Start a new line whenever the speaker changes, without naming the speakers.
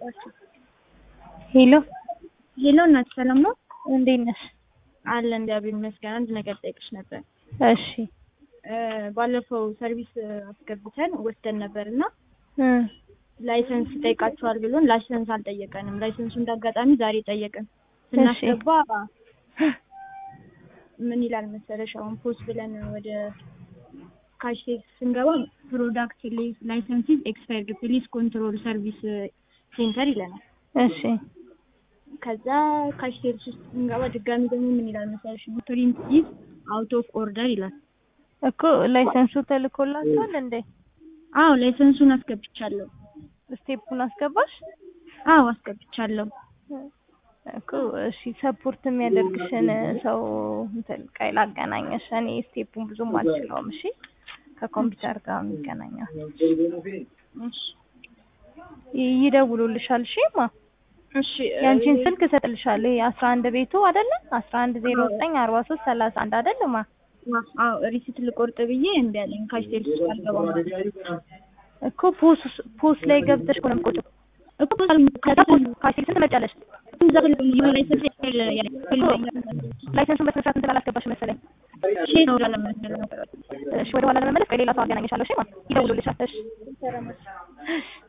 ሄሎ
ሄሎ እናት ሰላም ነው?
እንዴት ነሽ?
አለ እግዚአብሔር ይመስገን። አንድ ነገር ጠይቅሽ ነበር።
እሺ
ባለፈው ሰርቪስ አስገብተን ወስደን ነበር እና
እ
ላይሰንስ ይጠይቃቸዋል ብሎን ላይሰንስ አልጠየቀንም። ላይሰንሱ እንዳጋጣሚ ዛሬ ጠየቅን። ስናስገባ ምን ይላል መሰለሽ አሁን ፖስት ብለን ወደ ካሽ ስንገባ ፕሮዳክት ላይሰንሲዝ ኤክስፓየርድ ፕሊስ ኮንትሮል ሰርቪስ ሴንተር ይለናል።
እሺ
ከዛ ካሽ ሴልስ ውስጥ ስንገባ ድጋሚ ደግሞ ምን ይላል መሰለሽ ፕሪንት ኢዝ አውት ኦፍ ኦርደር ይላል።
እኮ ላይሰንሱ ተልኮላችኋል እንዴ?
አዎ ላይሰንሱን አስገብቻለሁ።
ስቴፑን አስገባሽ?
አዎ አስገብቻለሁ።
እኮ እሺ ሰፖርት የሚያደርግሽን ሰው እንትን ቀይ ላገናኘሽ። እኔ ስቴፑን ብዙም አልችለውም። እሺ ከኮምፒውተር ጋር የሚገናኘው
እሺ
ይደውሉልሻል። እሺ ማ
እሺ
ያንቺን ስልክ እሰጥልሻለሁ። የአስራ አንድ ቤቱ አይደለ? አስራ አንድ ዜሮ ዘጠኝ አርባ ሶስት ሰላሳ አንድ አይደለ? ማ
አዎ ሪሲት ልቆርጥ ብዬ እምቢ አለኝ። ካሽ ሴልስ ውስጥ አልገባም
እኮ ፖስ ፖስ ላይ ገብተሽ እኮ ነው የምትቆጪው
እኮ
ከዛ ፖስ ካሽ ሴልስ ትመጫለሽ። ላይሰንሱን በስነ ስርዓት እንትን አላስገባሽ መሰለኝ። እሺ ወደ ኋላ ለመመለስ ከሌላ ሰው አገናኘሻለሁ። እሺ ማ ይደውሉልሻል። እሺ